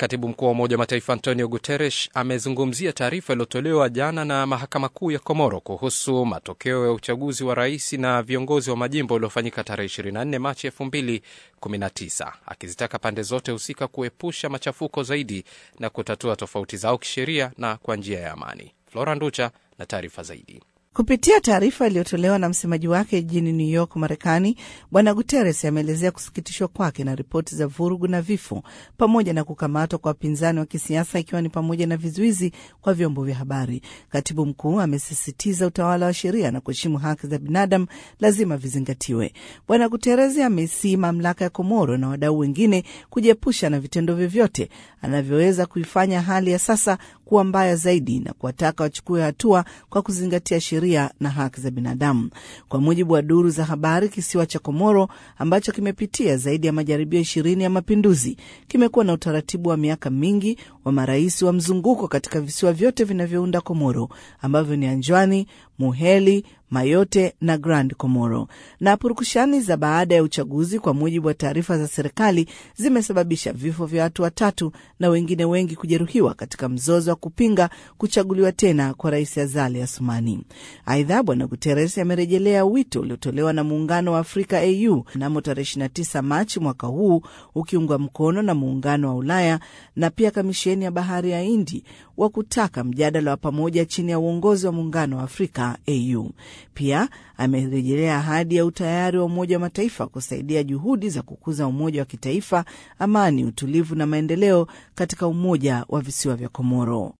Katibu mkuu wa Umoja wa Mataifa Antonio Guterres amezungumzia taarifa iliyotolewa jana na mahakama kuu ya Komoro kuhusu matokeo ya uchaguzi wa rais na viongozi wa majimbo uliofanyika tarehe 24 Machi 2019 akizitaka pande zote husika kuepusha machafuko zaidi na kutatua tofauti zao kisheria na kwa njia ya amani. Flora Nducha na taarifa zaidi. Kupitia taarifa iliyotolewa na msemaji wake jijini New York, Marekani, Bwana Guterres ameelezea kusikitishwa kwake na ripoti za vurugu na vifo pamoja na kukamatwa kwa wapinzani wa kisiasa ikiwa ni pamoja na vizuizi kwa vyombo vya habari. Katibu mkuu amesisitiza utawala wa sheria na kuheshimu haki za binadamu lazima vizingatiwe. Bwana Guterres amesii mamlaka ya Komoro na wadau wengine kujiepusha na vitendo vyovyote anavyoweza kuifanya hali ya sasa kuwa mbaya zaidi na kuwataka wachukue hatua kwa kuzingatia sheria na haki za binadamu. Kwa mujibu wa duru za habari, kisiwa cha Komoro ambacho kimepitia zaidi ya majaribio ishirini ya mapinduzi kimekuwa na utaratibu wa miaka mingi wa marais wa mzunguko katika visiwa vyote vinavyounda Komoro ambavyo ni Anjwani, Muheli, Mayote na Grand Komoro. Na purukushani za baada ya uchaguzi, kwa mujibu wa taarifa za serikali, zimesababisha vifo vya watu watatu na wengine wengi kujeruhiwa katika mzozo wa kupinga kuchaguliwa tena kwa Rais Azali Asumani. Aidha, Bwana Guterres amerejelea wito uliotolewa na Muungano wa Afrika AU mnamo tarehe 29 Machi mwaka huu, ukiungwa mkono na Muungano wa Ulaya na pia Kamisheni ya Bahari ya Hindi wa kutaka mjadala wa pamoja chini ya uongozi wa Muungano wa Afrika AU. Pia amerejelea ahadi ya utayari wa Umoja wa Mataifa kusaidia juhudi za kukuza umoja wa kitaifa, amani, utulivu na maendeleo katika Umoja wa Visiwa vya Komoro.